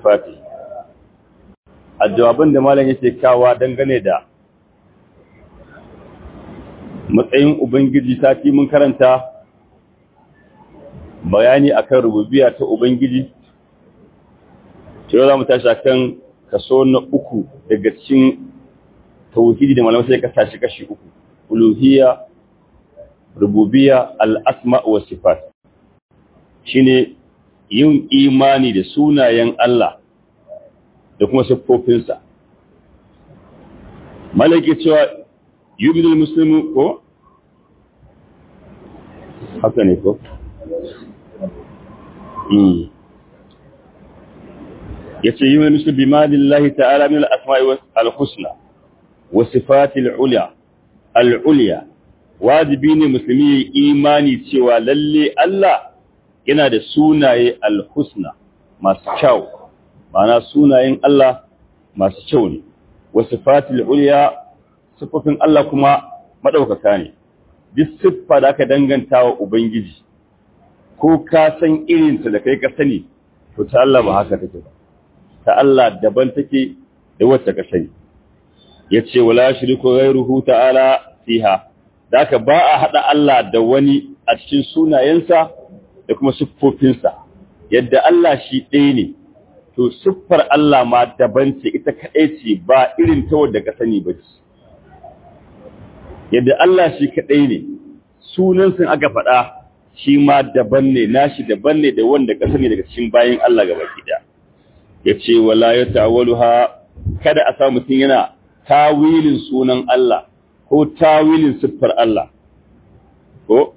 sifati a jawaban da malam yake kawa dangane da matsayin ubangiji sati mun karanta bayani akan rububiyya ta ubangiji cewa za mu tashi akan kaso na uku daga cikin tauhidi da malamai sai ka tashi kashi uku uluhiyya rububiyya al-asma wa sifat shine yin imani da sunayen Allah da kuma siffofinsa malaki cewa yubidul muslimu ko haka ne ko yace yi wani musulmi malillahi ta'ala min al-asma'i al-husna wa sifati al-ulya al-ulya wajibi ne musulmi ya imani cewa lalle Allah yana da sunaye al-husna masu kyau ma'ana sunayen Allah masu kyau ne wa sifati al-ulya sifofin Allah kuma madaukaka ne duk siffa da aka danganta wa ubangiji ko ka san irinta da kai ka sani to ta Allah ba haka take ba ta Allah daban take da wacce ka sani yace wala shiriku ghayruhu ta'ala fiha daka ba a hada Allah da wani a cikin sunayensa da kuma siffofinsa yadda Allah shi ɗaya ne to siffar Allah ma daban ce ita kaɗai ce ba irin ta wadda ka sani ba ce yadda Allah shi kaɗai ne sunan sun aka faɗa shi ma daban ne nashi daban ne da wanda ka sani daga cikin bayan Allah gaba gida ya ce wala ya tawaluha kada a samu mutum yana tawilin sunan Allah ko tawilin siffar Allah ko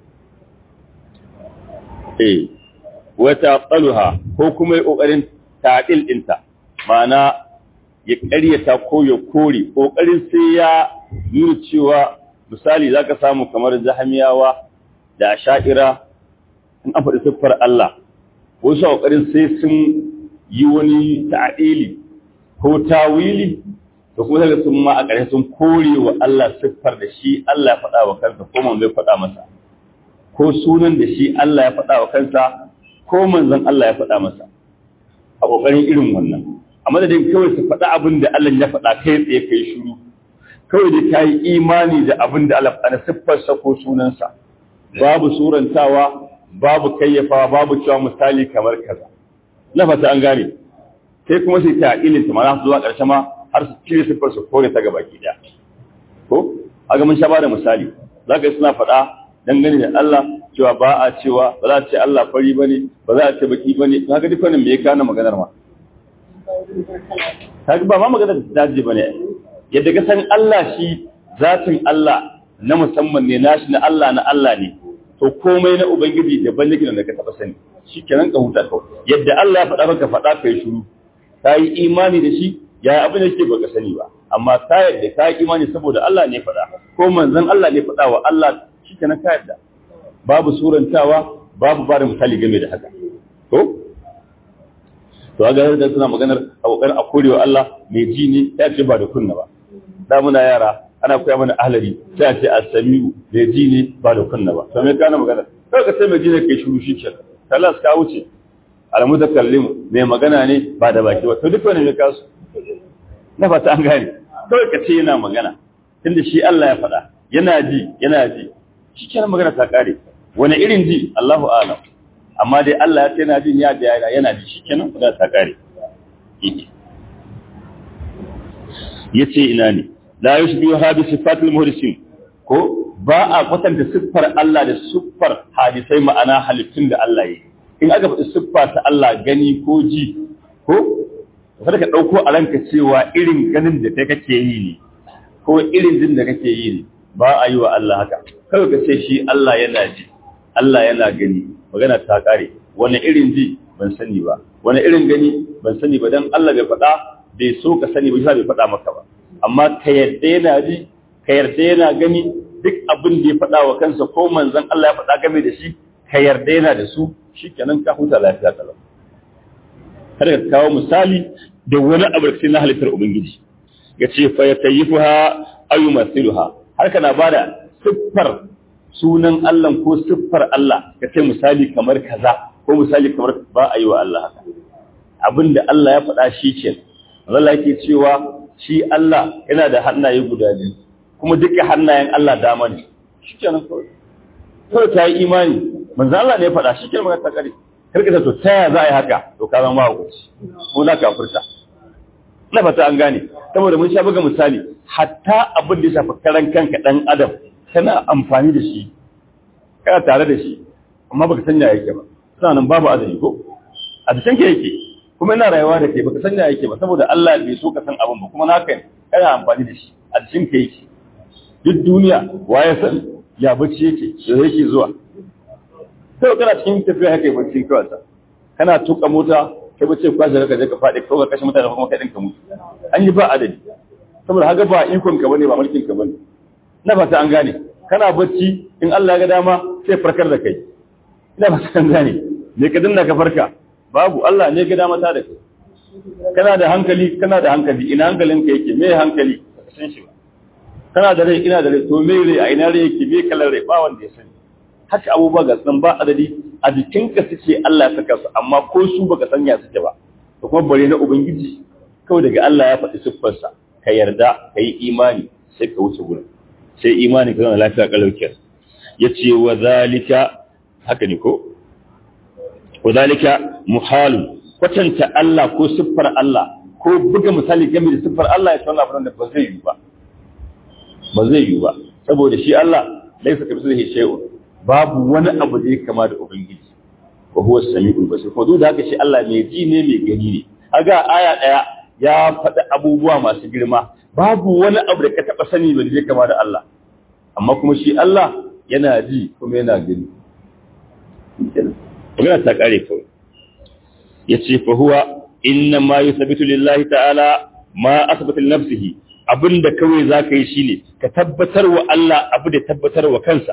eh wata tsaluha ko kuma ya kokarin ta'dil dinta ma'ana ya ƙaryata ko ya kore kokarin sai ya nuna cewa misali zaka samu kamar jahamiyawa da sha'ira in an faɗi siffar Allah wasu kokarin sai sun yi wani ta'adili ko tawili da kuma daga sun ma a ƙarshe sun kore wa Allah siffar da shi Allah ya faɗa wa kansa ko man bai faɗa masa ko sunan da shi Allah ya faɗa wa kansa ko manzon Allah ya faɗa masa a ƙoƙarin irin wannan a madadin kawai su faɗa abin da Allah ya faɗa kai tsaye kai shiru kawai da ka yi imani da abin da Allah faɗa siffarsa ko sunansa babu surantawa babu kayyafawa babu cewa misali kamar kaza na fata an gane sai kuma sai ta ilinta ma za su zuwa ƙarshe ma har su cire siffar su kore ta gaba gida ko aga mun sha ba da misali za ka yi suna faɗa dangane da Allah cewa ba a cewa ba za a ce Allah fari ba ne ba za a ce baki ba ne haka duk wani me ya kana maganar ma haka ba ma maganar da daji ba ne yadda ka san Allah shi zatin Allah na musamman ne nashi na Allah na Allah ne to komai na ubangiji daban yake da ka taba sani shi kenan ka huta kawai yadda Allah ya faɗa maka faɗa kai shiru ka yi imani da shi ya abin da yake baka sani ba amma ka yadda ka yi imani saboda Allah ne faɗa ko manzon Allah ne faɗa wa Allah shi kenan ka yadda babu surantawa babu ba da misali game da haka to to ga da suna maganar a kokarin a korewa Allah mai ji ne ya ce ba da kunna ba da muna yara ana koya mana ahlari sai a ce as-sami'u mai ji ne ba da kunna ba to me kana magana kai ka sai mai ji ne kai shiru shi kenan kalas ka wuce al-mutakallim mai magana ne ba da baki ba to duk wani ne kasu na fata an gane kawai ka ce yana magana tunda shi Allah ya faɗa yana ji yana ji shi kenan magana ta kare wani irin ji Allahu a'lam amma dai Allah ya ce yana jin ya da yana ji shi kenan magana ta kare yace ina ne la yushbihu hadi sifatul muhdisin ko ba a kwatanta siffar Allah da siffar hadisai ma'ana halittun da Allah yi in aka faɗi siffa ta Allah gani ko ji ko kada ka ɗauko a ranka cewa irin ganin da kai kake yi ne ko irin jin da kake yi ne ba a yi wa Allah haka kawai ka ce shi Allah yana ji Allah yana gani magana ta kare wani irin ji ban sani ba wani irin gani ban sani ba dan Allah bai faɗa bai so ka sani ba bai faɗa maka ba amma ka yarda yana ji ka yarda yana gani duk abin da ya faɗa wa kansa ko manzon Allah ya faɗa game da shi ka yarda yana da su shikenan ka huta lafiya kalau kada ka kawo misali da wani abu da na halittar ubangiji ya ce fa yatayyifuha ayu masiluha har kana bada siffar sunan Allah ko siffar Allah ka ce misali kamar kaza ko misali kamar ba a yi wa Allah haka abinda Allah ya faɗa shi ke Allah yake cewa shi Allah yana da hannaye guda biyu kuma duka hannayen Allah dama ne shi kenan kawai kawai ta yi imani manzo Allah ne ya faɗa shi kenan magana ta kare karka ta to ta ya za a yi haka to ka zama hukunci ko na kafirta na fata an gane saboda mun sha buga misali hatta abin da ya shafi karan kanka dan adam kana amfani da shi kana tare da shi amma baka sanya yake ba sanan babu azumi ko a cikin ka yake kuma ina rayuwa da kai baka sanya yake ba saboda Allah bai so ka san abin ba kuma naka ne kana amfani da shi a cikin ka yake duk duniya waye san ya bacci yake da yake zuwa sai kana cikin tafiya haka bacci kawai sa kana tuka mota kai bace kwashe ka je ka faɗi ko ka kashe mutane kuma kai din ka mutu an yi ba adadi saboda haka ba ikon ka bane ba mulkin ka bane na fata an gane kana bacci in Allah ya ga dama sai farkar da kai ina fata an gane me ka dinna ka farka babu Allah ne ga dama ta da kai kana da hankali kana da hankali ina hankalin ka yake me hankali ka san shi ba kana da rai ina da rai to me rai a ina rai yake me kalar rai ba wanda ya sani haka abubuwa ga nan ba adadi a jikinka suke Allah ya saka su amma ko su baka sanya suke ba to kuma bare na ubangiji kawai daga Allah ya faɗi siffarsa ka yarda ka yi imani sai ka wuce gurin sai imani ka zama lafiya kalaukiyar ya ce wa zalika haka ne ko wa zalika muhalun kwatanta Allah ko siffar Allah ko buga misali game da siffar Allah ya tsawon abin da ba zai yi ba ba zai yi ba saboda shi Allah laisa ka bisa shay'un babu wani abu da ya kama da ubangiji wa huwa samiul basir ko duk da haka shi Allah mai ji ne mai gani ne aga aya daya ya faɗi abubuwa masu girma babu wani abu da ka taɓa sani ba da zai kama da Allah amma kuma shi Allah yana ji kuma yana gani magana ta kare kawai ya ce fa huwa inna ma yuthabitu lillahi ta'ala ma asbata li nafsihi abinda kawai zaka yi shine ka tabbatar wa Allah abu da tabbatar wa kansa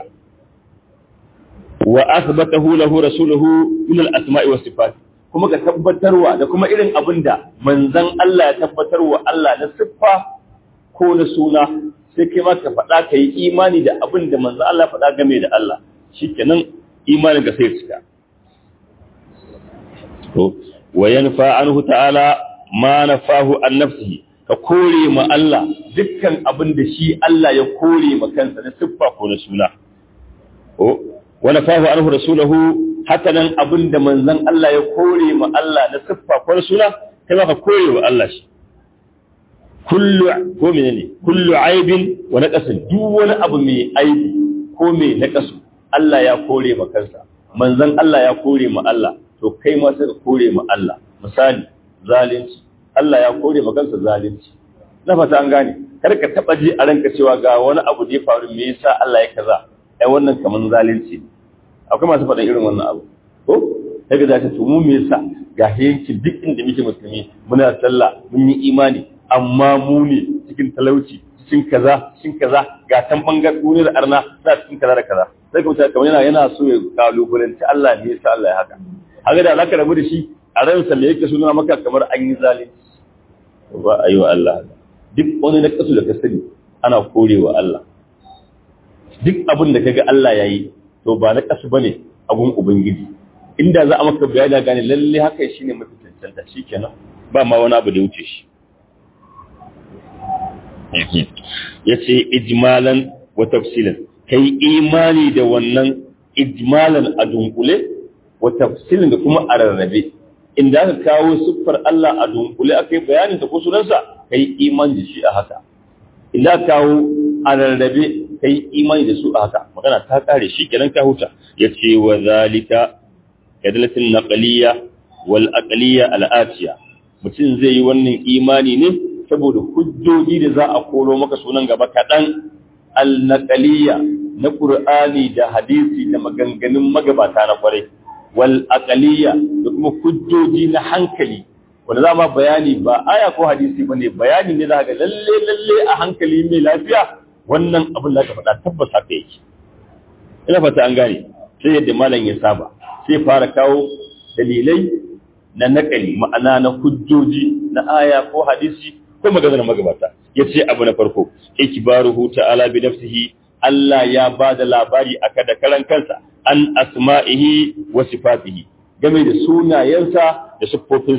wa asbatahu lahu rasuluhu min al-asma'i was sifat kuma ka tabbatarwa da kuma irin abinda manzon Allah ya tabbatarwa Allah na siffa ko na suna sai kai ma ka faɗa ka yi imani da abinda manzon Allah faɗa game da Allah shikenan imanin ka sai cika to wa yanfa anhu ta'ala ma nafahu an nafsihi ka kore ma Allah dukkan abin da shi Allah ya kore ma kansa na siffa ko na suna wani fahu anhu rasulahu haka nan abin da manzon Allah ya kore ma Allah na siffa ko suna kai ma ka kore wa Allah shi kullu ko menene kullu aibin wa naqasin duk wani abu mai aibi ko mai naqasu Allah ya kore ma kansa manzon Allah ya kore ma Allah to kai ma sai ka kore ma Allah misali zalunci Allah ya kore ma kansa zalunci na fata an gane kar ka taba ji a ranka cewa ga wani abu da ya faru me yasa Allah ya kaza ai wannan kaman zalunci ne akwai masu faɗin irin wannan abu ko sai ga zace to mu me yasa ga yanki duk inda muke musulmi muna sallah mun yi imani amma mu ne cikin talauci cikin kaza cikin kaza ga tan bangar duniyar arna za cikin kaza da kaza sai ka mutane kamar yana yana so ya kalubalanci Allah ne yasa Allah ya haka haka da alaka rabu da shi a ransa me yake suna maka kamar an yi zalunci ba ayi wa Allah duk wani na kasu da ka sani ana korewa Allah duk abin da kaga Allah ya yi to ba na kasu bane abun ubangiji inda za a maka bayani gane lalle haka shine mafi cancanta shikenan ba ma wani abu da wuce shi yace ijmalan wa tafsilan kai imani da wannan ijmalan a dunkule wa tafsilan da kuma a rarrabe inda aka kawo siffar Allah a dunkule aka yi bayanin ta ko sunansa kai imani da shi a haka inda aka kawo a rarrabe ka yi imani da su a haka magana ta kare shi kenan ka huta ya ce wa zalika kadalatin naqaliya wal aqliya al atiya mutum zai yi wannan imani ne saboda hujjoji da za a koro maka sunan gaba kaɗan al naqaliya na qur'ani da hadisi da maganganun magabata na kwarai wal aqliya da kuma hujjoji na hankali wanda za ma bayani ba aya ko hadisi bane bayani ne za ga lalle lalle a hankali mai lafiya wannan abin da aka faɗa tabbas haka yake ina fata an gane sai yadda malam ya saba sai fara kawo dalilai na nakali ma'ana na hujjoji na aya ko hadisi ko maganar magabata yace abu na farko ikbaruhu ta'ala bi nafsihi Allah ya ba da labari aka da karan kansa an asma'ihi wa sifatihi game da sunayensa da siffofinsa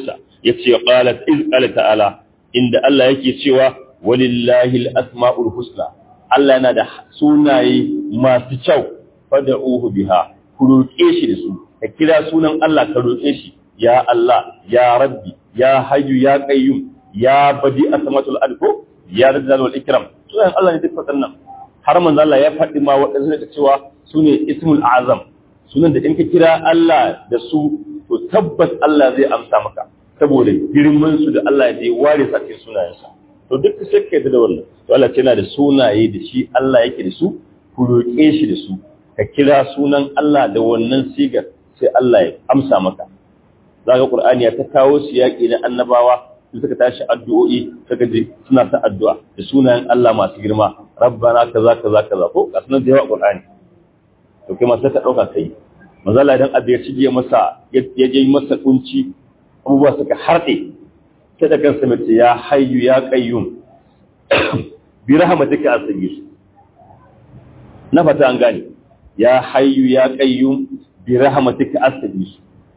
yace qalat iz qala ta'ala inda Allah yake cewa walillahi al-asma'ul husna Allah yana da sunaye masu kyau fad'uhu biha ku roƙe shi da su ka kira sunan Allah ka roƙe shi ya Allah ya rabbi ya hayyu ya qayyum ya badi asmatul alko ya razzal wal ikram sunan Allah ne duk waɗannan har manzo Allah ya faɗi ma waɗansu da cewa sune ismul azam sunan da in ka kira Allah da su to tabbas Allah zai amsa maka saboda girman su da Allah ya ware sa cikin sunayensa to duk sai ka da wannan to Allah yana da sunaye da shi Allah yake da su ku roƙe shi da su ka kira sunan Allah da wannan sigar sai Allah ya amsa maka zaka Qur'ani ya ta kawo su yaƙi na annabawa su suka tashi addu'o'i suka je suna ta addu'a da sunayen Allah masu girma rabbana kaza kaza kaza ko ga sunan da yawa Qur'ani to kai ma sai ka dauka kai manzo Allah idan abu ya cige masa ya je masa kunci abubuwa suka harɗe sai da kansa mace ya hayyu ya qayyum bi rahmatika astajib na fata an gane ya hayyu ya qayyum bi rahmatika astajib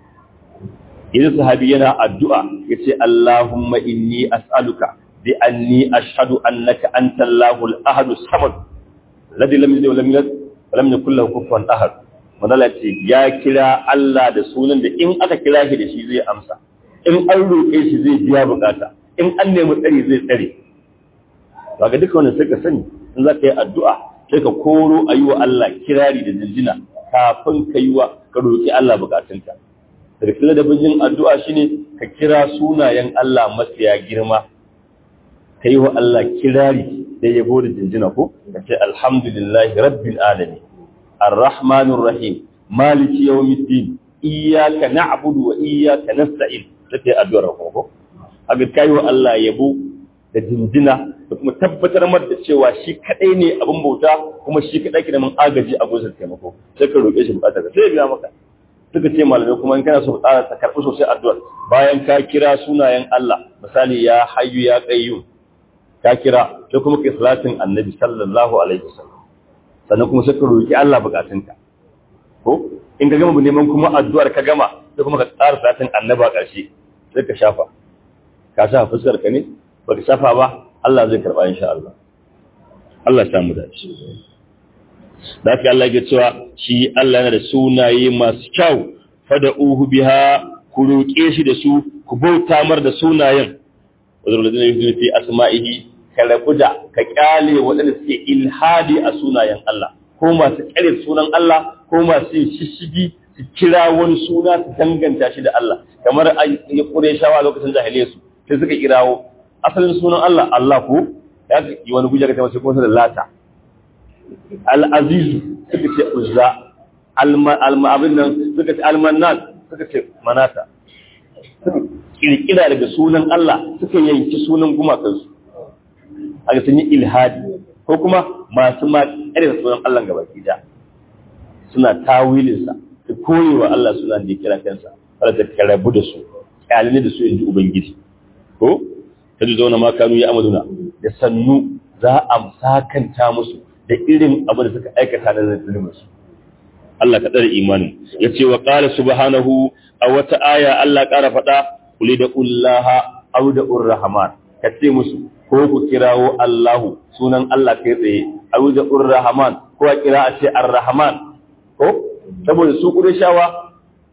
idan sahabi yana addu'a yace Allahumma inni as'aluka bi anni ashhadu annaka antallahu al-ahad as-samad alladhi lam yalid wa lam yulad wa lam yakul lahu kufuwan ahad madalla ce ya kira Allah da sunan da in aka kira shi da shi zai amsa in an roƙe shi zai biya bukata in an nemi tsari zai tsare ba ga duka wannan sai ka sani in za ka yi addu'a sai ka koro a yi wa Allah kirari da jinjina kafin ka yi wa ka roƙi Allah bukatunka daga cikin ladabin yin addu'a shine ka kira sunayen Allah mafiya girma ka yi wa Allah kirari da yabo da jinjina ko ka ce alhamdulillahi rabbil alamin arrahmanir rahim maliki yawmiddin iyyaka na'budu wa iyyaka nasta'in take addu'ar ko haka kai wa Allah yabo da jinjina da kuma tabbatar mar da cewa shi kadai ne abin bauta kuma shi kadai ke da mun agaji a gurin taimako sai ka roƙe shi bukatar ka sai ya biya maka suka ce malamai kuma in kana so ka tsara ta karɓi sosai addu'ar bayan ka kira sunayen Allah misali ya hayyu ya qayyum ka kira sai kuma kai salatin annabi sallallahu alaihi wasallam sannan kuma sai ka roki Allah bukatunka ko in ka gama neman kuma addu'ar ka gama sai kuma ka tsara salatin annabi a ƙarshe sai ka shafa ka shafa fuskar ka ne baka shafa ba Allah zai karba insha Allah Allah ya samu dace da haka Allah ya cewa shi Allah yana da sunaye masu kyau fada uhu biha ku roƙe shi da su ku bauta mar da sunayen wadda da zai fi asma'ihi ka rabu da ka kyale waɗanda suke ilhadi a sunayen Allah ko masu ƙare sunan Allah ko masu yin shishigi su kira wani suna su danganta shi da Allah kamar a yi ƙure shawa lokacin jahiliya su sai suka kirawo asalin sunan Allah Allah ko ya yi wani gujar ta mace kuma da lata al'azizu suka ce uzza abin nan suka ce almanan suka ce manata suka kirkira daga sunan Allah suka yanki sunan gumakansu a ga sun yi ilhadi ko kuma masu ma ƙarfi sunan Allah gaba gida suna tawilinsa su koyewa Allah suna da ya kira kansa wadda ta karabu da su kyalini da su yanzu ubangiji ko ta zauna ma kanu ya amaduna da sannu za a sakanta musu da irin abin da suka aikata na zaliminsu. Allah ka tsare imanin. Ya ce wa ƙara subhanahu a wata aya Allah ƙara faɗa, kuli da ƙullaha au da urrahman. Ka ce musu, ko ku kirawo Allahu sunan Allah kai tsaye, au da urrahman, ko a kira a ce arrahman. Ko? Saboda su shawa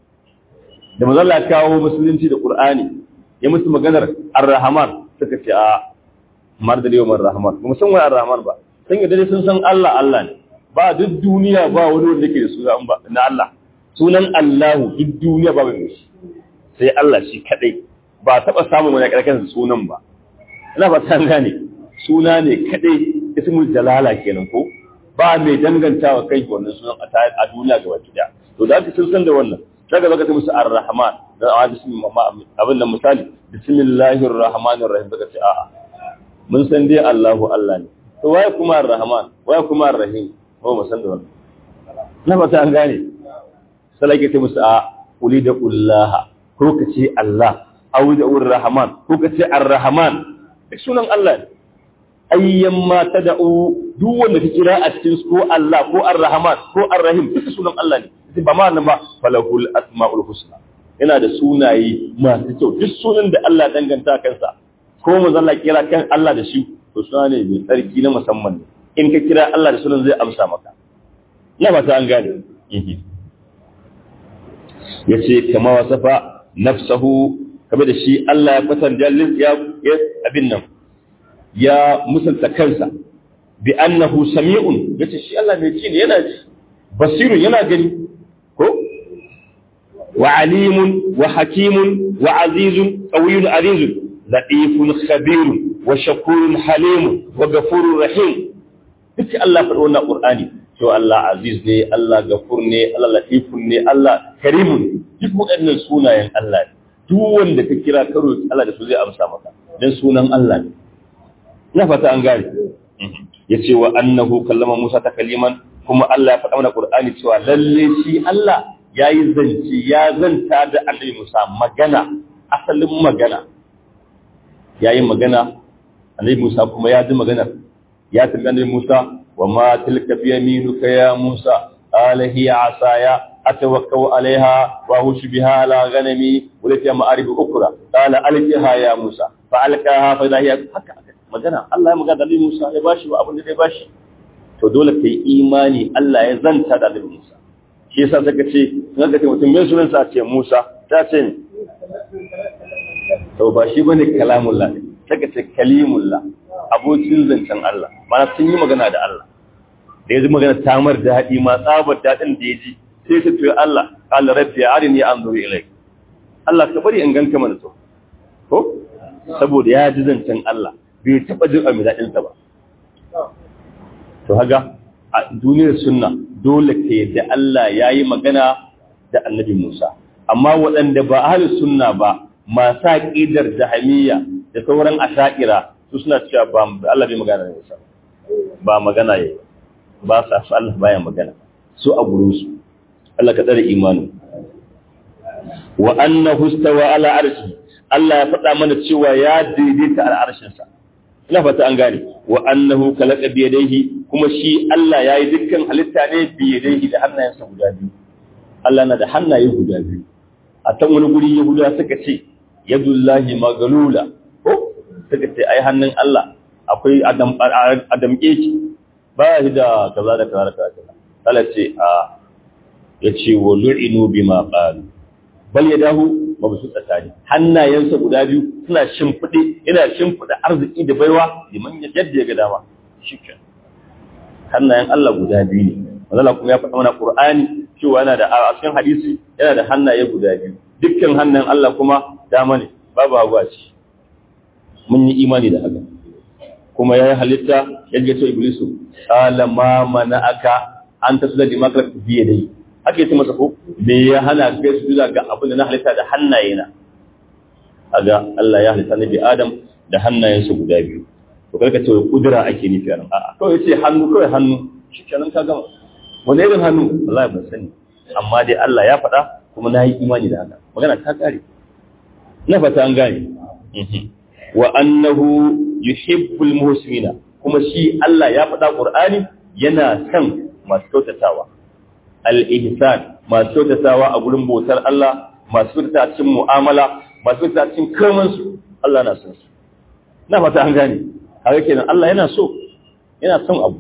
da mazalla kawo musulunci da Ƙur'ani, ya musu maganar arrahman suka ce a mar da yau rahman. Ba mu san wani arrahman ba. sun yi dai sun san Allah Allah ne ba duk duniya ba wani wanda ke da sunan ba na Allah sunan Allahu duk duniya ba mai shi sai Allah shi kadai ba taba samun wani karkan sunan ba ina ba san gane suna ne kadai ismul jalala kenan ko ba mai dangantawa kai wannan sunan a duniya gaba ɗaya to da sun san da wannan daga zaka musu ar-rahman da abin da misali bismillahir rahmanir rahim daga ce a'a mun san dai Allahu Allah ne to waye kuma ar-rahman waye kuma ar-rahim ko mu san da wannan na fata an gane sai ke ce musu a uli da ullaha ko ka ce Allah aw da ar-rahman ko ka ce ar-rahman duk sunan Allah ne ayyan ma tad'u duk wanda ka kira a cikin ko Allah ko ar-rahman ko ar-rahim duk sunan Allah ne ba ma nan ba falahul asmaul husna yana da sunaye masu kyau duk sunan da Allah danganta kansa ko manzo Allah kira kan Allah da shi to suna ne mai tsarki na musamman in ka kira Allah da sunan zai amsa maka ina ba ta an gane yace kama wasafa nafsahu kame da shi Allah ya kwatan jallis ya abin nan ya musulta kansa bi annahu sami'un yace shi Allah mai ci ne yana ji basirun yana gani ko wa alimun wa hakimun wa azizun qawiyyun azizun latifun khabirun wa shakurun halimun wa ghafurur rahim duk Allah faɗi wannan Qur'ani to Allah aziz ne Allah gafur ne Allah latifun ne Allah karimun duk waɗannan sunayen Allah ne duk wanda ka kira karo Allah da su zai amsa maka dan sunan Allah ne ina fata an gane yace wa annahu kallama Musa takaliman kuma Allah ya faɗa mana Qur'ani cewa lalle shi Allah yayi zance ya zanta da Annabi Musa magana asalin magana yayi magana Annabi Musa kuma ya ji magana ya tambayi Annabi Musa wa ma tilka bi yaminuka ya Musa qala hiya asaya atawakkau alaiha wa hushu biha ala ghanami wa lati ma'arib ukra qala alqiha ya Musa fa alqaha fa hiya haka magana Allah ya magana da Annabi Musa ya bashi wa abin da ya bashi to dole kai imani Allah ya zanta da Annabi Musa shi yasa saka ce in ka ce mutum mai sunan sa ce Musa ta ce ne to ba shi bane kalamullah saka ce kalimullah abokin zancen Allah mana sun yi magana da Allah da ya ji magana tamar daɗi ma tsabar daɗin da ya ji sai ta tuyo Allah qala rabbi arini anzuru ilayk Allah ka bari in ganka mana to ko saboda ya ji zancen Allah bai taɓa jin mai daɗinsa ba. To haga a duniyar sunna dole ka yadda Allah ya yi magana da annabi Musa. Amma waɗanda ba ahalin sunna ba masu aƙidar jahamiyya da sauran asha'ira su suna cewa ba Allah bai magana da Musa. Ba magana ya ba sa su Allah baya magana. Su a gurin su. Allah ka tsare imanu. Wa annahu stawa ala arshi Allah ya faɗa mana cewa ya daidaita al'arshinsa. ina fata an gane wa annahu khalaqa bi yadayhi kuma shi Allah yayi dukkan halitta ne bi yadayhi da hannayensa guda biyu Allah na da hannaye guda biyu a tan wani guri Yahuda suka ce yadullahi magalula ko suka ce ai hannun Allah akwai adam adam ki ba shi da kaza da kaza da kaza Allah ce a yace wa lu'inu bima qalu bal yadahu mabusu tsakani hannayensa guda biyu suna shimfiɗe yana shimfiɗa arziki da baiwa liman yadda ya ga dama shikenan hannayen Allah guda biyu ne Allah kuma ya faɗa mana Qur'ani cewa yana da a cikin hadisi yana da hannaye guda biyu dukkan hannayen Allah kuma dama ne babu hagu a ci mun yi imani da haka kuma ya yi halitta ya ce iblisu qala ma mana'aka an tasla di makar biye dai ake ce masa ko me ya hana kai su zuwa ga abin da na halitta da hannaye na aga Allah ya halitta nabi Adam da hannayensa guda biyu to karka ce kudura ake nufi a nan a'a kawai ce hannu kawai hannu shikenan ka gama wani irin hannu wallahi ban sani amma dai Allah ya faɗa kuma na yi imani da haka magana ta kare na fata an gane wa annahu yuhibbul muhsinina kuma shi Allah ya faɗa Qur'ani yana son masu kyautatawa al-ihsan masu kyautatawa a gurin bautar Allah masu kyautata cikin mu'amala masu kyautata cikin kamansu Allah na son su na fata an gane haka kenan Allah yana so yana son abu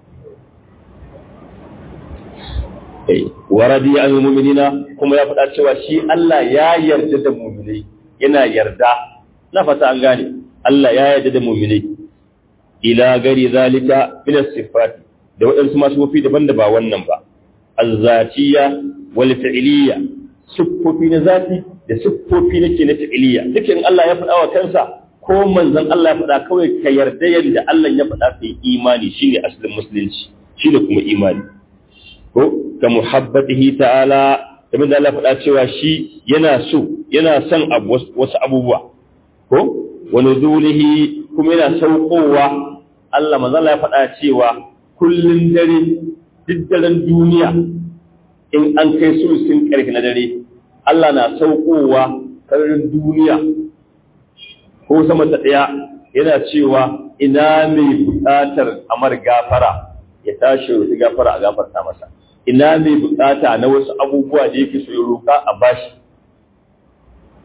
eh wa radiya al mu'minina kuma ya faɗa cewa shi Allah ya yarda da mu'minai yana yarda na fata an gane Allah ya yarda da mu'minai ila gari zalika min as-sifat da waɗansu masu mafi daban da ba wannan ba azzatiya wal fi'liya siffofi na zati da siffofi nake na fi'liya dukin Allah ya faɗa wa kansa ko manzon Allah ya faɗa kawai ka yarda yadda Allah ya faɗa kai imani shine asalin musulunci shine kuma imani ko ka muhabbatihi ta'ala kamar da Allah faɗa cewa shi yana so yana son wasu abubuwa ko wa nuzulihi kuma yana saukowa Allah manzon Allah ya faɗa cewa kullun dare duk daren duniya in an kai sulusin ƙarfi na dare Allah na saukowa sararin duniya ko sama ta ɗaya yana cewa ina mai buƙatar amar gafara ya tashi roƙi gafara a gafarta masa ina mai buƙata na wasu abubuwa da yake so ya roƙa a bashi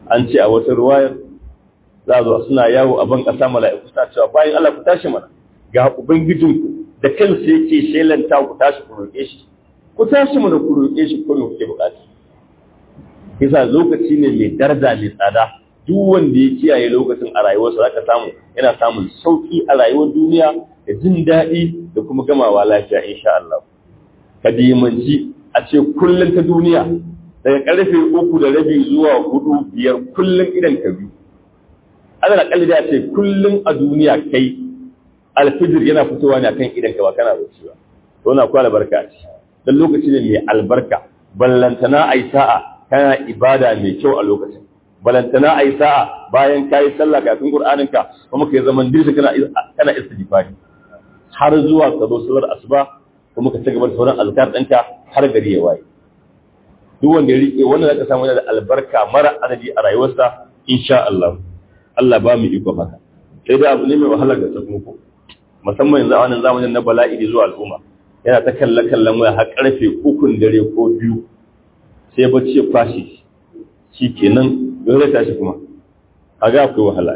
an ce a wata ruwayar za a zo suna yawo a ban ƙasa mala'iku suna cewa bayan Allah ku tashi mana ga ubangijinku da kansa yake shelanta ku tashi ku roƙe shi ku tashi mana ku roƙe shi ko me kuke buƙata yasa lokaci ne mai daraja mai tsada duk wanda ya kiyaye lokacin a rayuwarsa zaka samu yana samun sauki a rayuwar duniya da jin daɗi da kuma gamawa lafiya insha Allah ka dimanci a ce kullum ta duniya daga karfe uku da rabi zuwa hudu biyar kullum idan ka biyu ana kalli da ce kullum a duniya kai alfijir yana fitowa ne akan idan ka ba kana bacci ba to na kwala barka ce dan lokaci ne mai albarka ballantana ai sa'a kana ibada mai kyau a lokacin balantana ai sa'a bayan kai sallah kafin qur'anin ka kuma kai zaman dirshi kana kana istighfari har zuwa ka zo sallar asuba kuma ka ci gaba da sauran azkar ɗinka har gari ya waye duk wanda ya rike wannan zaka samu yana da albarka mara adadi a rayuwarsa insha Allah Allah ba mu iko haka sai da abu ne mai wahala ga sakamako musamman yanzu a wannan zamanin na bala'i da zuwa al'umma yana ta kalla kallon waya har karfe ukun dare ko biyu sai bacci ya fashi shi kenan don zai tashi kuma a ga akwai wahala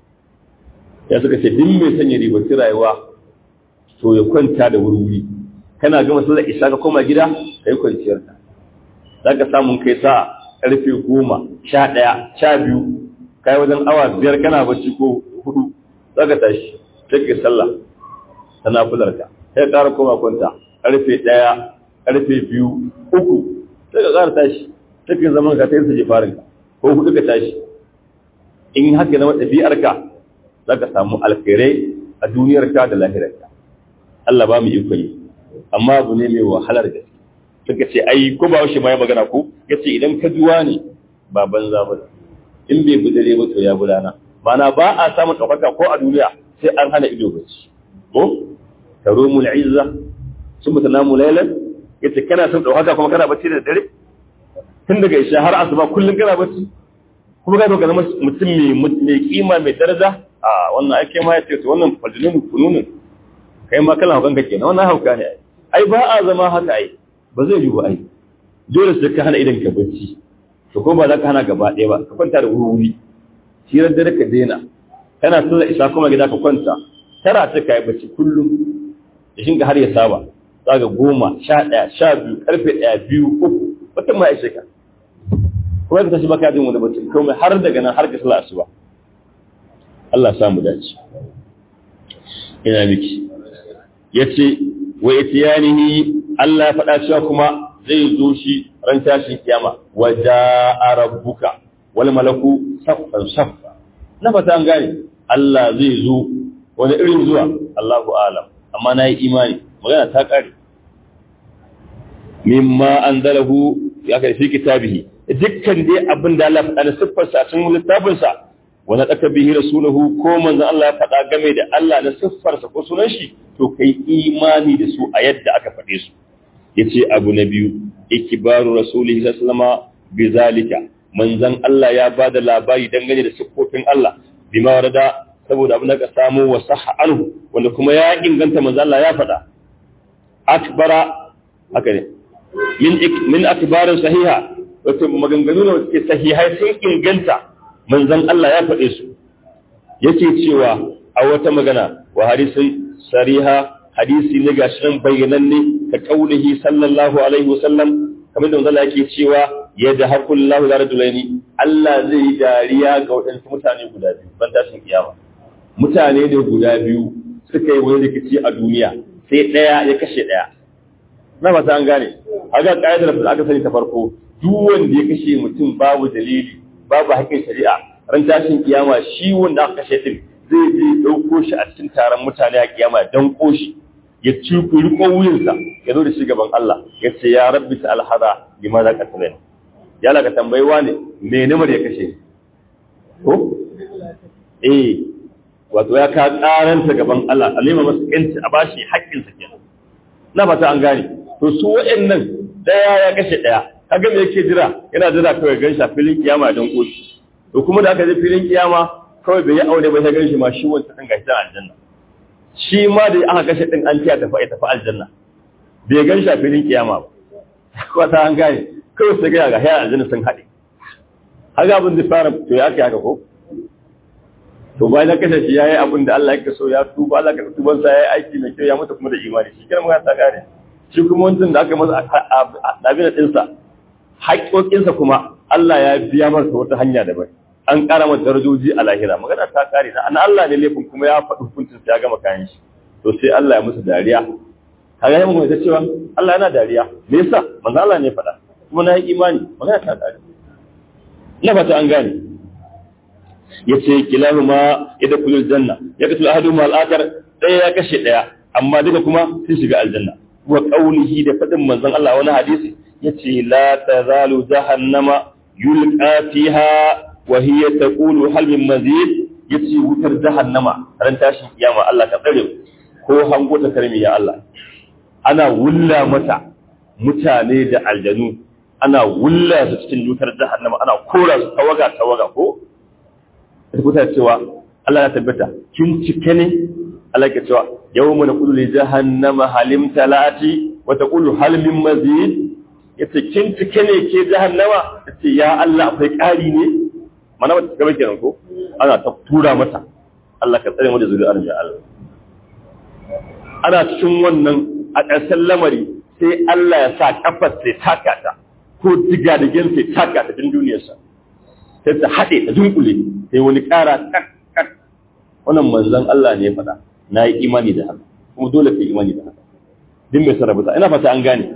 ya suka ce duk mai sanya ribaci rayuwa to ya kwanta da wuri kana gama sallar isa ka koma gida kai kwanciyar ka za ka samun kai sa karfe goma sha ɗaya sha biyu kai wajen awa biyar kana bacci ko hudu za ka tashi sai ka sallah ta nafular ka sai ka ƙara koma kwanta karfe ɗaya karfe biyu uku sai ka ƙara tashi sai ka zaman ka sai su je farin ka ko hudu ka tashi in haka zama ɗabi'ar ka za ka samu alkhairai a duniyar ka da lahirar ka Allah ba mu iko yi amma abu ne mai wahalar gaske suka ce ai ko ba shi ma ya magana ko yace idan ka juwa ne ba banza ba in bai budare ba to ya budana mana ba a samun ɗaukaka ko a duniya sai an hana ido bacci ko tarumul izza sun mutanamu laylan yace kana son ɗaukaka kuma kana bacci da dare tun daga isha har asuba kullum kana bacci kuma ka ka zama mutum mai mai kima mai daraja a wannan ake ma yace to wannan fajnun kununun kai ma kana hukan kake na wannan hauka ne ai ba a zama haka ai ba zai yi ba ai dole sai ka hana idan ka bacci to ko ba za ka hana gaba ɗaya ba ka kwanta da wuri hirar dare ka daina kana sallar isa kuma gida ka kwanta tara ta kai bacci kullum da shinka har ya saba zaga goma sha ɗaya sha biyu karfe ɗaya biyu uku wata ma ya ka kuma ka tashi baka jin wani bacci komai har daga nan har ka sallar asuba Allah sa mu dace ina miki yace wa itiyanihi Allah ya faɗa cewa kuma zai zo shi ran tashin kiyama wa ja'a rabbuka wal malaku saffan saffa na fata an gane Allah zai zo wani irin zuwa Allahu alam amma nayi imani magana ta kare mimma anzalahu ya kai fi kitabihi dukkan dai abin da Allah faɗa da siffar sa cikin littafin sa wa nadaka bihi rasuluhu ko manzon Allah ya faɗa game da Allah da siffar sa ko sunan shi to kai imani da su a yadda aka faɗe su yace abu na biyu ikibaru rasulihi sallallahu bi zalika manzon Allah ya bada labari dangane da siffofin Allah bima warada saboda abin da ka samu wa sahha anhu wanda kuma ya inganta manzon Allah ya faɗa akbara haka ne min min akbarin sahiha wato maganganu ne suke sahihai sun inganta manzon Allah ya faɗe su yake cewa a wata magana wa hadisin sariha hadisi ne ga shirin bayyananne ka kaulihi sallallahu alaihi wasallam kamar da manzo Allah yake cewa yadda hakullahu la rajulaini Allah zai yi dariya ga waɗansu mutane guda biyu ban tashin kiyama mutane ne guda biyu suka yi wani rikici a duniya sai ɗaya ya kashe ɗaya na fata an gane aga ƙa'idar da aka sani ta farko duk wanda ya kashe mutum babu dalili babu haƙƙin shari'a ran tashin kiyama shi wanda aka kashe din zai je ɗauko shi a cikin taron mutane a kiyama don koshi ya ci riko wuyansa ya zo da shi gaban Allah ya ce ya rabbi ta alhada bi ma za ka tsaye ya laka tambayi wane me namar ya kashe ko eh wato ya ka karanta gaban Allah alima masa yanci a bashi haƙƙinsa kenan na fata an gane to su waɗannan daya ya kashe daya kaga me yake jira yana jira kawai gan shi a filin kiyama don koshi to kuma da aka je filin kiyama kawai bai yi aure ba sai gan shi ma shi wanda kan gashi aljanna shi ma da aka kashe din an tiya tafi tafi aljanna bai gan shi a filin kiyama ba ko ta an gane kawai sai ga ga hayar aljanna sun haɗe haka abin da fara to ya kai haka ko to bayan ya kashe shi yayi abin da Allah yake so ya tuba Allah ka tuban sa yayi aiki mai kyau ya mutu kuma da imani shi kenan magana ta kare shi kuma wancan da aka masa dabina din sa haƙoƙin sa kuma Allah ya biya masa wata hanya daban an ƙara masa darajoji a lahira magana ta kare na Allah ne laifin kuma ya faɗi hukuncin sa ya gama kayan shi to sai Allah ya musu dariya kaga yayin mu ta cewa Allah yana dariya me yasa manzo Allah ne faɗa kuma na yi imani magana ta kare ina fata an gane yace kilahu ma yada kulul janna ya katul ahadu ma al-akhar daya ya kashe daya amma duka kuma sun shiga aljanna wa qawlihi da fadin manzon Allah wani hadisi yace la tazalu jahannama yulqa fiha wa hiya taqulu hal min mazid yace wutar jahannama ran tashin kiyama Allah ka tsare ko hango ta karmi ya Allah ana wulla mata mutane da aljanu ana wulla su cikin wutar jahannama ana kora su tawaga tawaga ko rubuta cewa Allah ya tabbata kin cike ne Allah ya cewa yawma naqulu li jahannama halim talati wa taqulu hal min mazid yace kin cike ne ke jahannama yace ya Allah akwai ƙari ne mana wata gaba kenan ko ana ta tura mata Allah ka tsare mu da zuri'ar ya Allah ana cikin wannan a ƙarshen lamari sai Allah ya sa kafar sai taka ta ko diga da gen sai taka ta din duniyarsa sai ta haɗe ta dunkule sai wani ƙara kak kak wannan manzon Allah ne ya faɗa na yi imani da haka kuma dole ka yi imani da haka din mai sarrafa ina fata an gane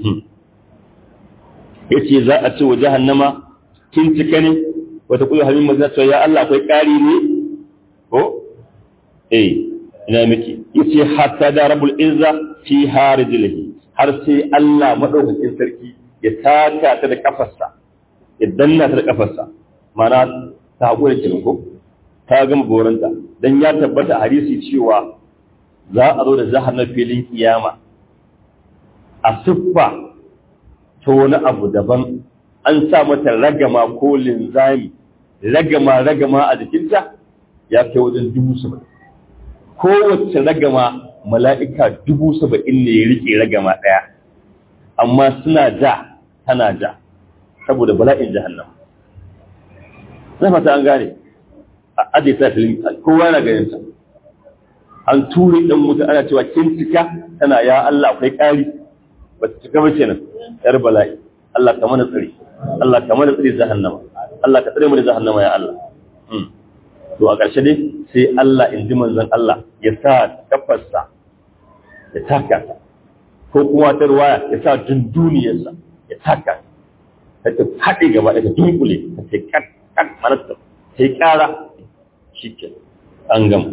ya ce za a ce wa jahannama kin cika ne wata kula hamin mazina cewa ya Allah akwai ƙari ne ko eh ina miki ya ce hatta da rabul izza fi harijilihi har sai Allah madaukakin sarki ya taka ta da kafarsa ya danna ta da kafarsa mana ta haƙura kenan ko ta gama goranta dan ya tabbata a hadisi cewa za a zo da jahannam filin kiyama a siffa ta wani abu daban an sa mata ragama ko linzami ragama ragama a jikinta ya kai wajen dubu saba'in kowace ragama mala'ika dubu saba'in ne ya rike ragama ɗaya amma suna ja tana ja saboda bala'in jahannam na fata an gane a ajiye ta filin kowa na ganin ta an ture ɗan mutu ana cewa kin cika tana ya Allah akwai ƙari ba ta cika ba kenan yar bala'i Allah ka mana tsari Allah ka mana tsari jahannama Allah ka tsare mu da jahannama ya Allah to a ƙarshe dai sai Allah in ji manzon Allah ya sa kafarsa ya taka ta ko kuma ta ruwaya ya sa dunduniyarsa ya taka ta ta haɗe gaba ɗaya ta dunkule ta ce kat kat manasta ta yi ƙara shi ke an gama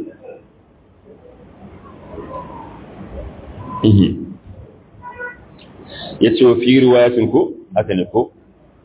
ya ce wa fi ruwayatin ko haka ne ko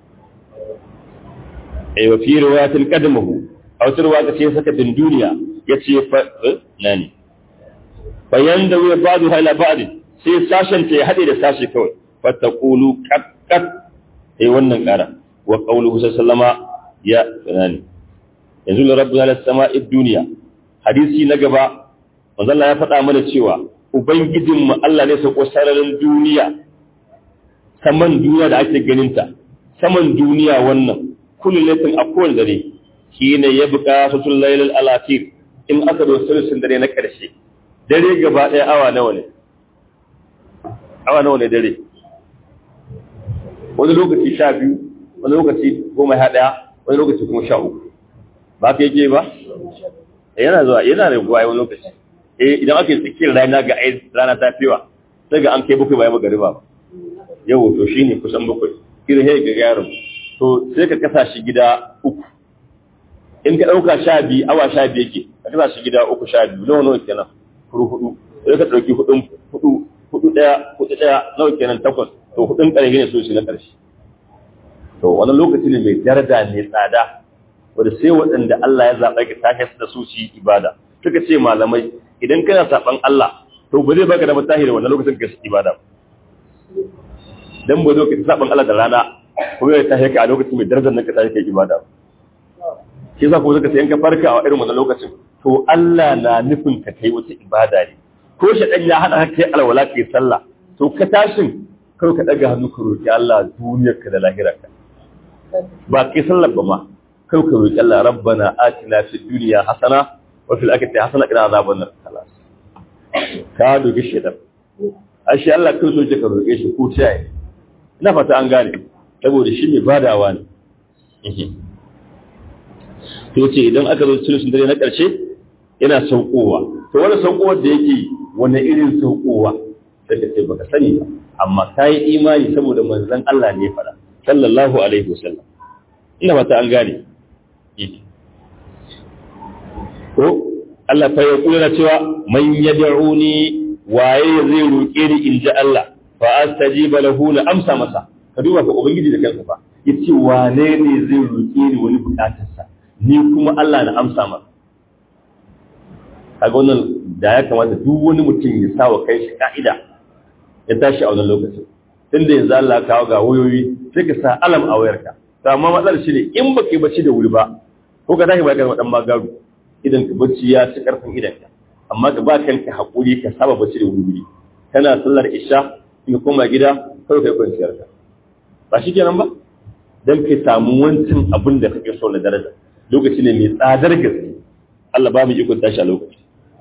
ai wa fi ruwayatin kadamahu a wata ruwa ce ya saka din duniya ya ce fa na ne bayan da wuya ba'du hala ba'd sai sashen ta ya hade da sashi kawai fa taqulu qat qat ai wannan kara wa qawluhu sallama ya nani yanzu la rabbuna las sama'i dunya hadisi na gaba manzo Allah ya faɗa mana cewa ubangijinmu Allah ne sako sararin duniya saman duniya da ake ganinta saman duniya wannan kullu laifin a kowane dare shi ne ya buƙa sutul lailal alatir in aka zo sulusun dare na ƙarshe dare gaba ɗaya awa nawa ne awa nawa ne dare wani lokaci sha biyu wani lokaci goma sha ɗaya wani lokaci kuma sha uku ba ka yake ba yana zuwa yana raguwa wani lokaci eh idan ake tsakiyar rana ga ai rana ta fiwa sai ga an kai bakwai bayan magariba ba yau to shine kusan bakwai kira sai ga yaron to sai ka kasa shi gida uku in ka dauka sha biyu awa sha biyu yake ka kasa shi gida uku sha biyu nawa nawa kenan kuru hudu sai ka dauki hudun hudu hudu daya hudu daya nawa kenan takwas to hudun karshe ne so shi na karshe to wannan lokaci ne mai daraja mai tsada wanda sai waɗanda Allah ya zaɓa ka tashi da su su yi ibada suka ce malamai idan kana saban Allah to ba zai baka da mutahi da wannan lokacin ka yi ibada dan ba zo ka saban Allah da rana ko ya tashi ka a lokacin mai darajar nan ka tashi ka yi ibada shi yasa ko suka ce in ka farka a irin wannan lokacin to Allah na nufin ka kai wata ibada ne ko shaɗan ya hada kai alwala kai sallah to ka tashin kawai ka daga hannu ka roki Allah duniyarka da lahirarka ba kai sallar ba ma kai ka roki Allah rabbana atina fid dunya hasana wa fil akhirati hasana qina azaban nar khalas ka dogi shedan ashe Allah kai so ka roke shi ko tayi ina fata an gane saboda shi mai badawa ne to ce idan aka zo cikin dare na ƙarshe yana saukowa to wani saukowar da yake wani irin saukowa sai ka ce baka sani ba amma ka yi imani saboda manzon Allah ne fara sallallahu alaihi wasallam ina fata an gane ko Allah fa ya kula cewa man yad'uni waye zai roke ni in ji Allah fa astajiba lahu la amsa masa ka duba ka ubangiji da kansa fa yace wane ne zai roke ni wani bukatarsa ni kuma Allah na amsa masa kaga wannan da ya kamata duk wani mutum ya sa wa kai shi ka'ida ya tashi a wannan lokacin tunda yanzu Allah kawo ga wayoyi sai ka sa alam a wayarka to amma matsalar shi ne in baka yi bacci da wuri ba ko ka tashi ba ka dan magaru idan ka bacci ya ci karfin idan ka amma ka ba kanka hakuri ka saba bacci da wuri kana sallar isha in ka koma gida kawai kai kwanciyar ka ba shi kenan ba dan ka samu wancan abin da kake so na daraja lokaci ne mai tsadar gaske Allah ba mu ikon tashi a lokaci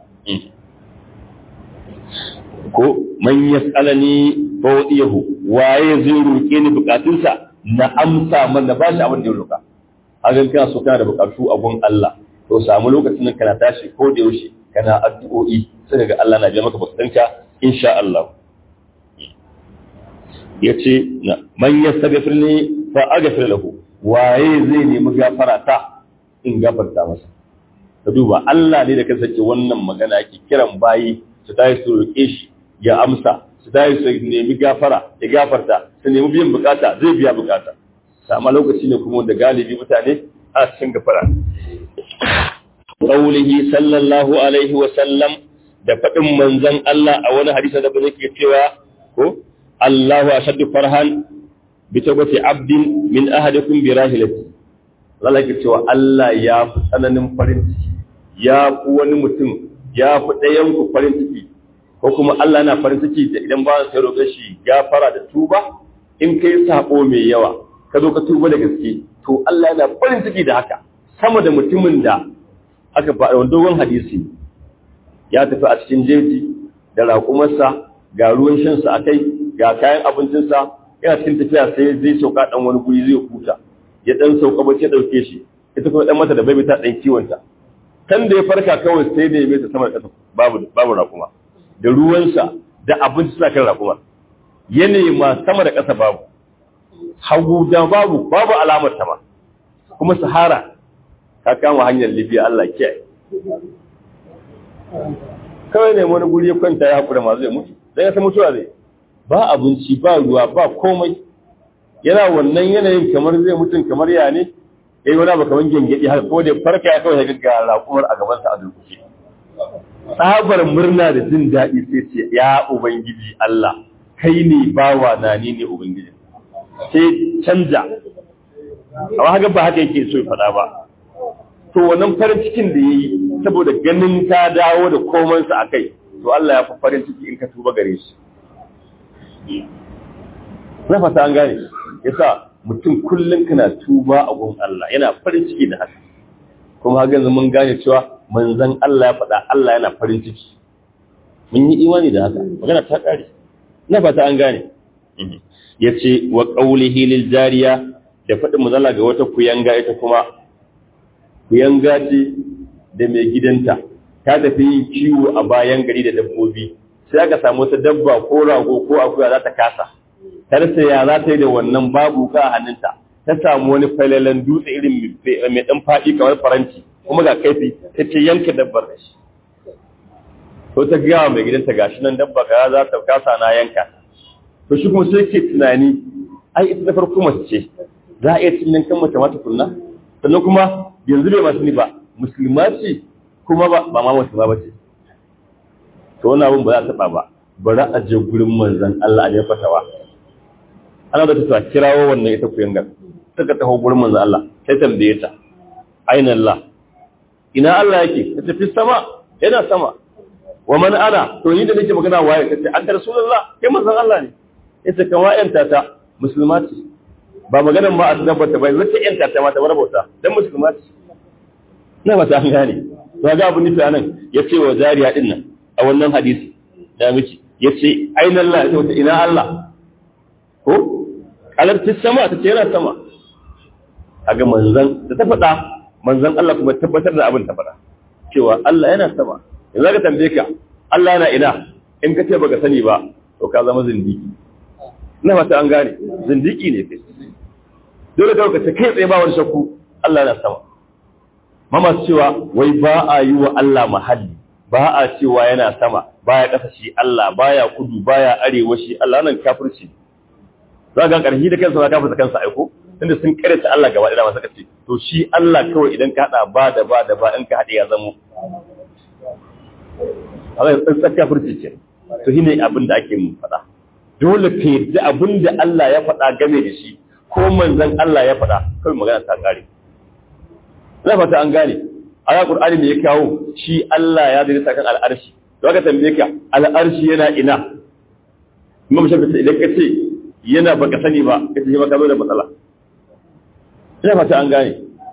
ko man yas'alani fa wadiyahu waye zai roke ni bukatunsa na amsa man na bashi abin da ya roka hakan kana so kana da bukatu a gun Allah to samu lokacin nan kana tashi ko da yaushe kana addu'o'i sai ga Allah na biya maka bukatunka insha Allah yace man yastaghfirni fa aghfir lahu waye zai nemi gafara ta in gafarta masa ka duba Allah ne da kansa ke wannan magana yake kiran bayi su tayi su roƙe shi ya amsa su tayi su nemi gafara ya gafarta su nemi biyan bukata zai biya bukata amma lokaci ne kuma da galibi mutane a cikin gafara qaulihi sallallahu alaihi wa sallam da faɗin manzon Allah a wani hadisi da bane ke cewa ko Allahu ashaddu farhan bi tawbati abdin min ahadikum bi rahilati Allah ke cewa Allah ya fi tsananin farin ciki ya fi wani mutum ya fi ɗayan ku farin ciki ko kuma Allah na farin ciki da idan ba sai roƙe shi gafara da tuba in kai sako mai yawa ka zo ka tuba da gaske to Allah yana farin ciki da haka sama da mutumin da aka faɗa wani dogon hadisi ya tafi a cikin jeji da raƙumarsa ga ruwan shansa a kai ga kayan abincinsa yana cikin tafiya sai zai sauka ɗan wani guri zai huta ya ɗan sauka bacci ya ɗauke shi ita kuma ɗan mata da bai ta ɗan kiwonta kan da ya farka kawai sai da ya mai ta sama da ƙasa babu babu raƙuma da ruwansa da abinci suna kan raƙuma ya nema sama da ƙasa babu hagu da babu babu alamar ta ma kuma sahara ka kama hanyar libya Allah kiyaye kawai ne wani guri ya kwanta ya haƙura ma zai mutu dan ya san mutuwa zai ba abinci ba ruwa ba komai yana wannan yanayin kamar zai mutum kamar ya ne ya yi wani abu kamar gengedi haka ko da farka ya kawai ga raƙumar a gabansa a durkushe tsabar murna da jin daɗi sai ce ya ubangiji Allah kai ne bawa na ni ne ubangiji sai canja amma haka ba haka yake so ya faɗa ba to wannan farin cikin da ya yi saboda ganin ta dawo da komansa a kai to Allah ya fi farin ciki in ka tuba gare shi na fata an gane yasa mutum kullum kana tuba a gun Allah yana farin ciki da haka kuma haka yanzu mun gane cewa manzon Allah ya faɗa Allah yana farin ciki mun yi imani da haka magana ta ƙare na fata an gane yace wa qawlihi lil jariya da faɗin mazala ga wata kuyanga ita kuma kuyanga ce da mai gidanta ta tafi yin kiwo a bayan gari da dabbobi sai aka samu wata dabba ko rago ko akuya za ta kasa ta rasa ya za ta yi da wannan babu ka a hannunta ta samu wani falalan dutse irin mai ɗan faɗi kamar faranti kuma ga kaifi ta ce yanka dabbar da shi to ta gaya mai gidanta gashi nan dabba ga za ta kasa na yanka to shi kuma sai ke tunani ai ita da farko mace ce za a iya cin yankan mace mata kunna sannan kuma yanzu bai masu ni ba musulma ce kuma ba ba ma musulma ba ce to wannan abin ba za a taɓa ba bari a je gurin manzon Allah a je fatawa ana da ta kirawo wannan ita kuyangar suka taho gurin manzon Allah sai tambaye ta aina Allah ina Allah yake ta tafi sama yana sama wa man ana to ni da nake magana waye kace an rasulullah kai manzon Allah ne yace kan wa'yanta ta musulma ce ba maganar ma a tabbata bai zai yanta ta mata bar bauta dan musulma ce ina ba ta an gane to ga abun nufi anan ya ce wa jariya din nan a wannan hadisi da miki ya ce aina Allah ya ce ina Allah ko alarti sama ta ce yana sama kaga manzon da ta faɗa manzon Allah kuma tabbatar da abin ta faɗa cewa Allah yana sama yanzu ka tambaye ka Allah yana ina in ka ce baka sani ba to ka zama zindiki ina fata an gane zindiki ne kai dole ka ka ce kai tsaye ba wani shakku Allah yana sama mama cewa wai ba a yi wa Allah mahalli ba a cewa yana sama baya ƙasa shi Allah baya kudu baya arewa shi Allah nan kafirci za ga ƙarfi da kansa ba kafirta kansa aiko tunda sun karanta Allah gaba ɗaya masu kace to shi Allah kawai idan ka hada ba da ba da ba in ka hade ya zamo Allah ya tsaka kafirci ce to shine abin da ake mun faɗa dole ka yarda abin da Allah ya faɗa game da shi ko manzon Allah ya faɗa kawai magana ta kare ina fata an gane aya Qur'ani ne ya kawo shi Allah ya zai kan al'arshi to ka tambaye ka al'arshi yana ina Imam Shafi'i idan ka ce yana baka sani ba kace shi ba ka zo da matsala ina fata an gane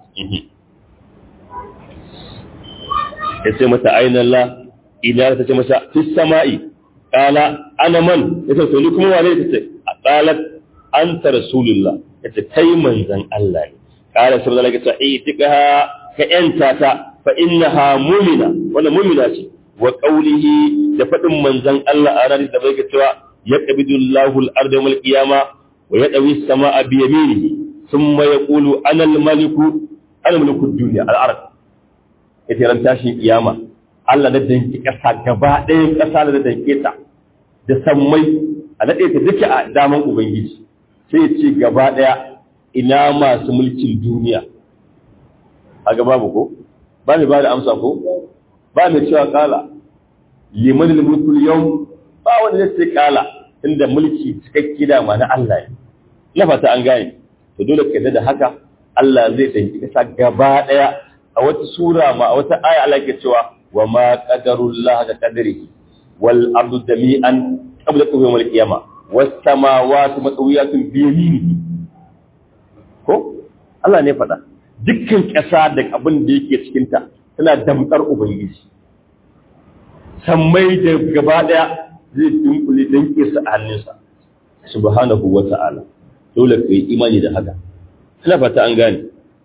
ya ce mata ainihin Allah idan ta ce masa fi sama'i kala ana man ya ce to ni kuma wane ta ce a kalat an ta rasulullah ya ce kai manzan Allah ne kala sai Allah ya ce eh tika ka yanta ta fa innaha mu'mina wannan mu'mina ce wa qawlihi da fadin manzan Allah a ranar da bai ga cewa yaqbidu Allahu al-arda wal qiyama wa yadawi as-samaa bi yaminihi ثم يقول أنا الملك أنا ملك الدنيا الأرض ita ran tashin kiyama Allah na danki ƙasa gaba ɗayan ƙasa da danke ta da sammai a daɗe ta duka a daman Ubangiji sai ya ce gaba ɗaya ina masu mulkin duniya a gaba ko ba mai ba da amsa ko ba mai cewa kala liman mulkul yau ba wanda zai ce kala inda mulki cikakke dama na Allah ne na fata an gane to dole ka da haka Allah zai danki kasa gaba daya a wata sura ma a wata aya Allah ke cewa wa ma qadarullah da qadrihi wal ardu jami'an qabla yawm al qiyamah was samawati matawiyatun bi yaminihi ko Allah ne faɗa dukkan ƙasa da abin da yake cikin ta tana damkar ubangiji sammai da gaba daya zai dunkule danke su a hannunsa subhanahu wa ta'ala dole ka yi imani da haka ina fata an gane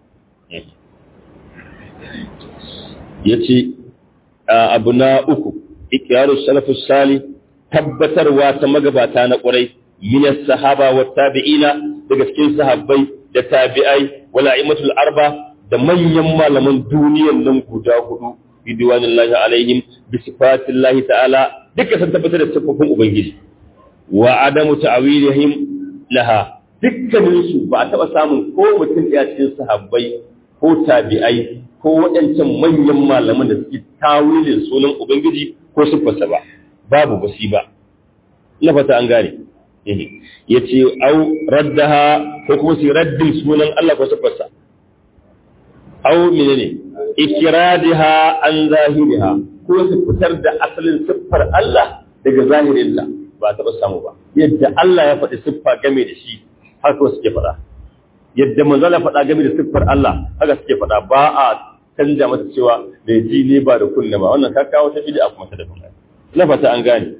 ya ce abu na uku ikiyaru salafus sali tabbatarwa ta magabata na ƙwarai minas sahaba wa tabi'ina daga cikin sahabbai da tabi'ai wala imatul arba da manyan malaman duniyan nan guda hudu bidwanillahi alaihim bi sifatillahi ta'ala duka sun tabbatar da sifofin ubangiji wa adamu ta'wilihim laha dukkaninsu ba a taɓa samun ko mutum ɗaya cikin sahabbai ko tabi'ai ko waɗancan manyan malaman da suke tawilin sunan Ubangiji ko siffarsa ba, babu basi ba. Na fata an gane. Ya ce, au raddaha ko kuma su raddin sunan Allah ko siffarsa. Au mene ne, ikiradiha an zahiriha ko su fitar da asalin siffar Allah daga zahirinta ba a taɓa samu ba. Yadda Allah ya faɗi siffa game da shi haka suke faɗa yadda manzala faɗa game da siffar Allah haka suke faɗa ba a canja mata cewa da ji ne ba da kunne ba wannan ka kawo ta bid'a kuma ta da kuma na fata an gane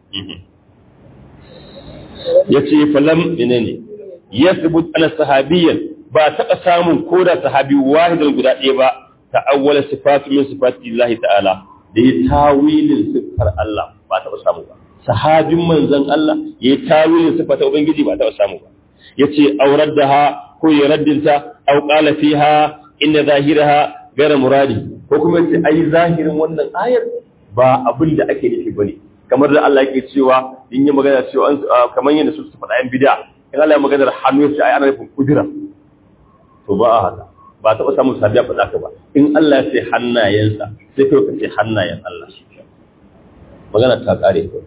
yace falam menene yathbut ala sahabiyyan ba taɓa samun ko da sahabi wahidan guda ɗaya ba ta'awwala sifatu min sifati Allah ta'ala da ya tawilin siffar Allah ba taɓa samu ba sahabin manzon Allah ya tawilin siffar ta ubangiji ba taɓa samu ba yace aurar da ha ko ya raddinta aw qala fiha inna zahiraha gara muradi ko kuma yace ai zahirin wannan ayar ba abin da ake nufi bane kamar da Allah yake cewa in yi magana cewa kamar yadda su su faɗa yan bid'a in Allah ya magana hannu yace ai ana nufin kudura to ba a haka ba taɓa samun sabiya faɗa ka ba in Allah ya ce hannayensa sai kai ka ce hannayen Allah shi magana ta kare kawai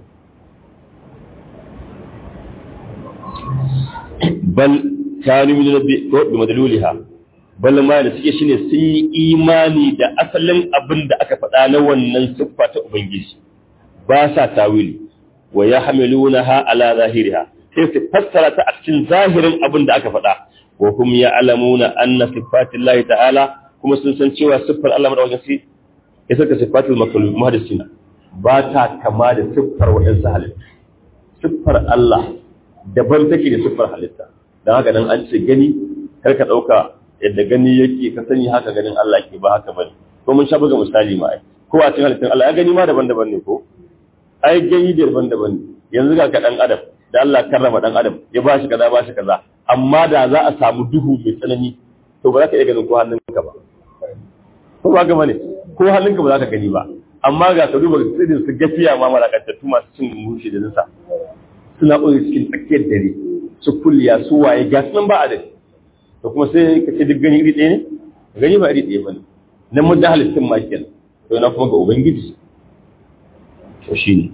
bal kanu min rabbi ko bi madluliha bal ma da suke shine sun yi imani da asalin abin da aka faɗa na wannan siffa ta ubangiji ba sa tawili wa yahmilunaha ala zahiriha sai su fassara ta a cikin zahirin abin da aka faɗa wa hum ya'lamuna anna sifatillahi ta'ala kuma sun san cewa siffar Allah madaukakin ya saka sifatul makhluq muhaddisina ba ta kama da siffar waɗansu halitta siffar Allah daban take da siffar halitta don haka nan an ce gani kar ka ɗauka yadda gani yake ka sani haka ganin Allah ke ba haka bane ko mun sha buga misali ma ai ko a cikin halittun Allah ya gani ma daban-daban ne ko ai gani daban-daban ne yanzu ga ka dan adam da Allah karrama dan adam ya ba shi kaza ba shi kaza amma da za a samu duhu mai tsanani to ba za ka iya ganin ko hannunka ba ko ba gaba ne ko hannunka ba za ka gani ba amma ga ka duba tsirin su gafiya ma malakantattu masu cin mushi da nisa suna ɓoye cikin tsakiyar dare su kulliya su waye ga sunan ba a da to kuma sai ka ce duk gani iri ɗaya ne gani ba iri ɗaya ba ne na muddin halittun ma kenan to na kuma ga ubangiji to shi ne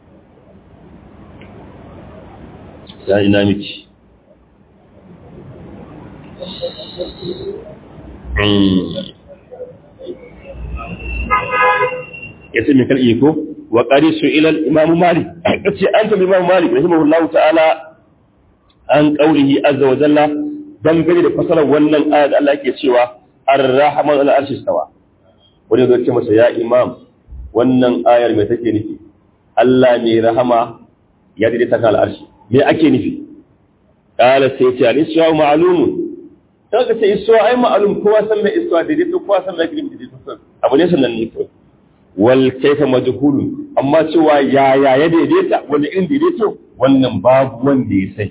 ya ina miki ya ce mai karɓi ko wa ƙari su ilal imamu malik ya ce an tabi imamu malik rahimahullahu ta'ala an ƙaurihi azza wa jalla dangane da fasarar wannan ayat Allah ke cewa ar-rahman ala arshi stawa wani zai ce masa ya imam wannan ayar mai take nufi Allah mai rahama ya daidaita kan al'arshi me ake nufi qala sai ce al-isra ma'lumun kaga ce isra ai ma'lum kowa san me isra daidaito kowa san me girmi daidaito abu ne sannan ne kawai wal kaifa majhulun amma cewa ya ya ya daidaita wani irin daidaito wannan babu wanda ya sai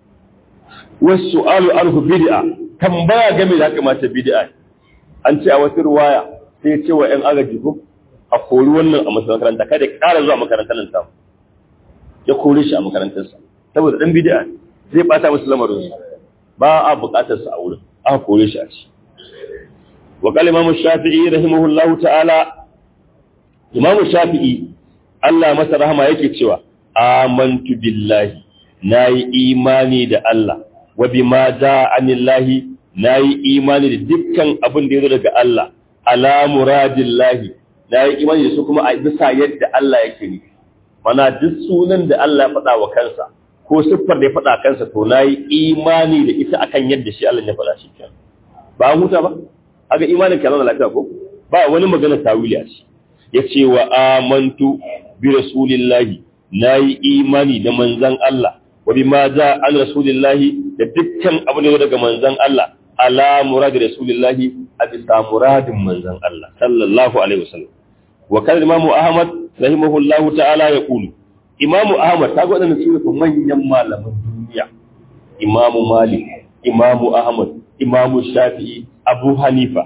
wasu alu arhu bid'a tambaya game da kamata bid'a an ce a wata ruwaya sai ya ce wa ƴan agaji ko a kori wannan a makaranta kada ya ƙara zuwa makarantar nan samu ya kore shi a makarantarsa saboda dan bid'a zai bata musu lamarin ba a buƙatar sa a wurin aka kore shi a ci wa qala imam shafi'i rahimahullahu ta'ala imam shafi'i Allah masa rahama yake cewa amantu billahi nayi imani da Allah wa bima jaa anillahi nayi imani da dukkan abin da yazo daga Allah ala muradillahi nayi imani da su kuma a bisa yadda Allah yake nufi mana duk sunan da Allah ya faɗa wa kansa ko siffar da ya faɗa kansa to nayi imani da ita akan yadda shi Allah ya faɗa shi kenan ba an huta ba aga imanin kana lafiya ko ba wani magana tawili a shi yace wa amantu bi rasulillahi nayi imani da manzon Allah wa bima za an rasulillahi da dukkan abin da daga manzon Allah ala murad rasulillahi a bisa muradin manzon Allah sallallahu alaihi wasallam wa kan imamu ahmad rahimahullahu ta'ala ya kulu imamu ahmad ta gwada su ne manyan malaman duniya imamu malik imamu ahmad imamu shafi'i abu hanifa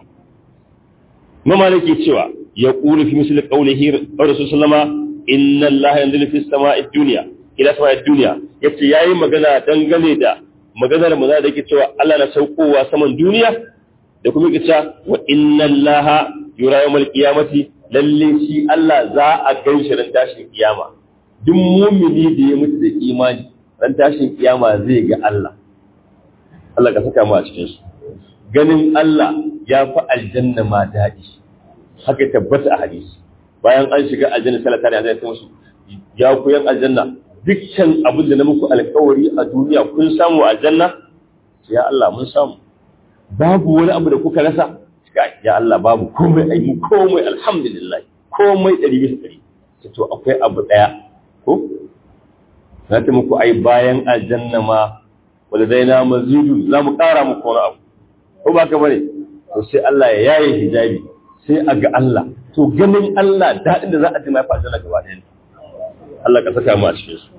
mama nake cewa ya kulu fi misli qawlihi rasul sallama inna allaha yanzilu fi samai dunya ila samai dunya yace yayi magana dangane da maganar mu da yake cewa Allah na saukowa saman duniya da kuma yake cewa wa inna allaha yura yawmal qiyamati lalle shi Allah za a gan shi ran tashin kiyama duk mumini da ya mutu da imani ran tashin kiyama zai ga Allah Allah ka saka mu a cikin su ganin Allah ya fi aljanna ma daɗi haka tabbata a hadisi bayan an shiga aljanna salata ne zai musu ya ku yan aljanna dukkan abin da na muku alkawari a duniya kun samu aljanna ya Allah mun samu babu wani abu da kuka rasa ya Allah babu komai ai mu komai alhamdulillah komai ɗari bisa ɗari to akwai abu ɗaya ko na ta muku ai bayan aljanna ma wanda zai na mazidu za mu ƙara muku wani abu ko ba ka bane to sai Allah ya yaye hijabi sai a ga Allah to ganin Allah daɗin da za a ji mai fa aljanna gaba ɗaya Allah ka saka mu a cikin su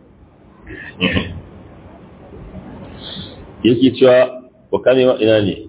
yake cewa wa kane ina ne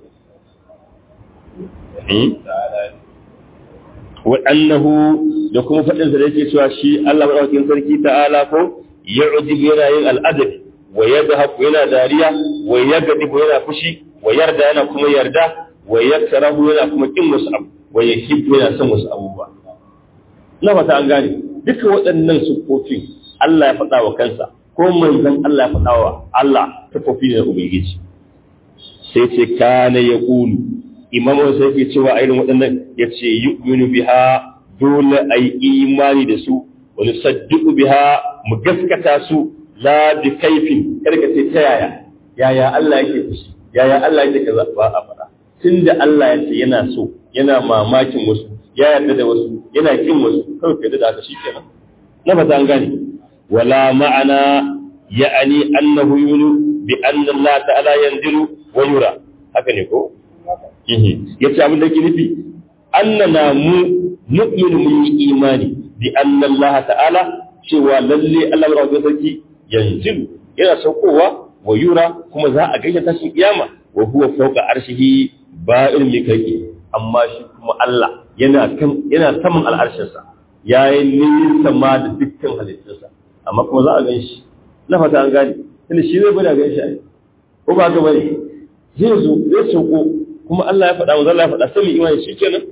wa annahu da kuma faɗin sa da yake cewa shi Allah madaukakin sarki ta'ala ko yu'jibu yana yin al'adabi wa yadhaku yana dariya wa yagdibu yana fushi wa yarda yana kuma yarda wa yakrahu yana kuma kin wasu abu wa yuhibbu yana son wasu abubuwa na fata an gane duka waɗannan sufofin Allah ya faɗa wa kansa ko manzon Allah ya faɗa wa Allah sufofi ne na ubangiji sai ce kana yaqulu imamu sai ke cewa irin waɗannan ya ce yu'minu biha dole a yi imani da su wani sadduku biha mu gaskata su la bi kaifin karka ce ta yaya yaya Allah yake fushi yaya Allah ya kaza ba a faɗa tunda Allah ya ce yana so yana mamakin wasu ya yarda da wasu yana kin wasu kawai kai da haka shikenan na fata an gane wala ma'ana ya'ani annahu yulu bi anna Allah ta'ala yanzilu wa yura haka ne ko yace abin da ke nufi annana mu nu'minu mun yi imani bi anna Allah ta'ala cewa lalle Allah wa sarki yanzilu yana saukowa wa yura kuma za a gaishe tashin kiyama wa huwa fawqa arshihi ba'il mikaki amma shi kuma Allah yana kan yana saman al'arshinsa yayi nisa ma da dukkan halittunsa amma kuma za a gan shi na fata an gane tunda shi zai bada gan shi ai ko ba ga bane zai zo zai sauko kuma Allah ya faɗa manzo Allah ya faɗa sai mu imani shikenan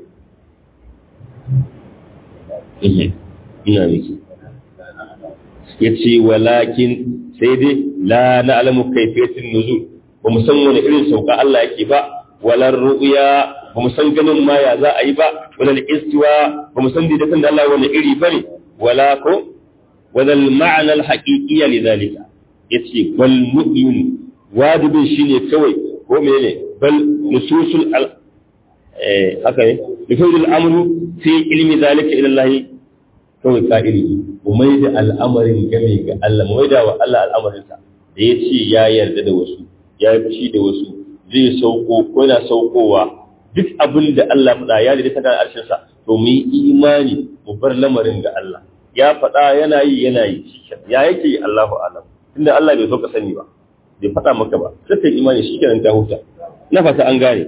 eh ina miki yace walakin sai dai la na'lamu kayfiyatin nuzul ba mu san wani irin sauka Allah yake ba walar ru'ya ba mu san ganin ma ya za a yi ba wala istiwa ba mu san daidaitun da Allah wani iri bane wala ko wala al-ma'na al-haqiqiyya lidhalika yace bal mu'min wajibin shine kawai ko menene bal nususul al eh haka ne nususul amru fi ilmi dhalika ila Allah kawai ka'iri umai da al'amarin game ga Allah mai da wa Allah al'amarinsa da ya ce ya yarda da wasu ya yi fushi da wasu zai sauko ko yana saukowa duk abin da Allah faɗa ya da ta arshin sa to mu yi imani mu bar lamarin ga Allah ya faɗa yana yi yana yi ya yake yi Allahu alam tunda Allah bai so ka sani ba bai faɗa maka ba sai kai imani shikenan ta huta na fata an gane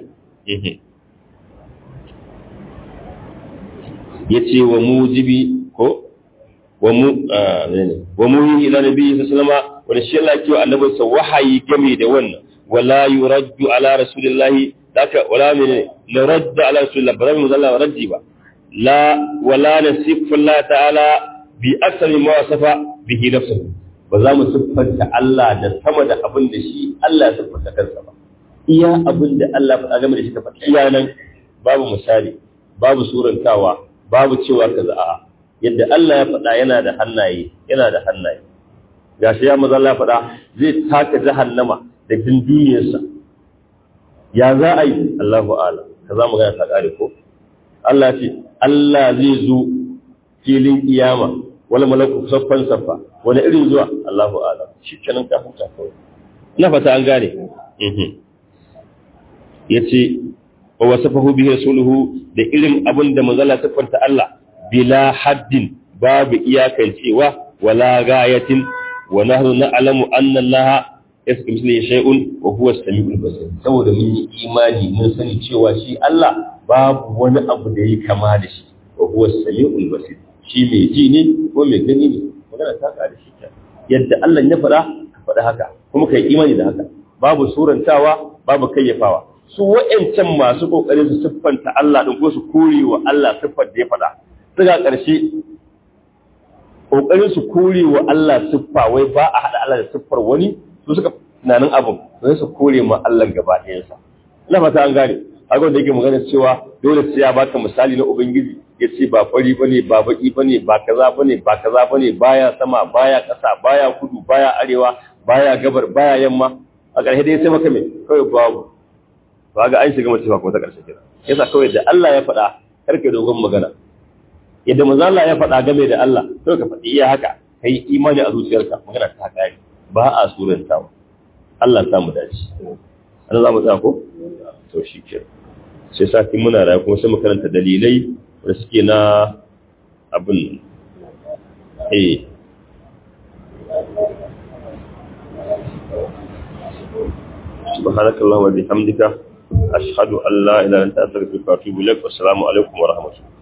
yace wa mujibi ko wa mu wa mu ila nabi sallallahu alaihi wasallam wa shi Allah kiwa annabi sa wahayi game da wannan wala yuraddu ala rasulillahi daka wala min yuraddu ala rasulillah ba mu zalla raddi ba la wala nasifu Allah ta'ala bi aktsari ma wasafa bihi nafsuhu ba za mu siffanta Allah da sama da abin da shi Allah ya siffanta kansa ba iya abin da Allah faɗa game da shi ka faɗi iya nan babu misali babu surantawa babu cewa kaza a'a yadda Allah ya faɗa yana da hannaye yana da hannaye gashi ya maza Allah faɗa zai taka jahannama da dinduniyarsa ya za a yi Allahu a'lam ka za mu gana ta ƙare ko Allah ce Allah zai zo filin kiyama wala malaku saffan saffa wani irin zuwa Allahu a'lam shi kenan ka huta kawai ina fata an gane yace wa wasafahu bihi rasuluhu da irin abin da manzala siffanta Allah bila haddin babu iyakancewa wala gayatin wa nahnu na'lamu anna Allah yasku misli shay'un wa huwa as-sami'ul basir saboda mun yi imani mun sani cewa shi Allah babu wani abu da yake kama da shi wa huwa as-sami'ul basir shi mai ji ne ko mai gani ne magana ta ka da shi yadda Allah ya faɗa ka faɗa haka kuma kai imani da haka babu surantawa babu kayyafawa su wa'ancan masu kokarin su siffanta Allah din ko su kore wa Allah siffar da ya faɗa suka ƙarshe kokarin su kore wa Allah siffa wai ba a haɗa Allah da siffar wani su suka tunanin abin sai su kore ma Allah gaba ɗayansa ina fata an gane haka da yake magana cewa dole sai ya baka misali na ubangiji ya ce ba fari bane ba baki bane ba kaza bane ba kaza bane baya sama baya ƙasa baya kudu baya arewa baya gabar baya yamma a ƙarshe dai sai maka me kawai babu ba ga an shiga mace ba kuma ta ƙarshe kira yasa kawai da Allah ya faɗa karka dogon magana yadda manzo Allah ya faɗa game da Allah to ka faɗi iya haka kai imani a zuciyarka magana ta kare ba a surantawa Allah ta mu dace Allah za mu tsaya ko to shi ke sai sati muna rayu kuma sai mu karanta dalilai da suke na abin eh سبحانك اللهم وبحمدك أشهد أن لا إله إلا أنت أستغفرك وأتوب إليك والسلام عليكم ورحمة الله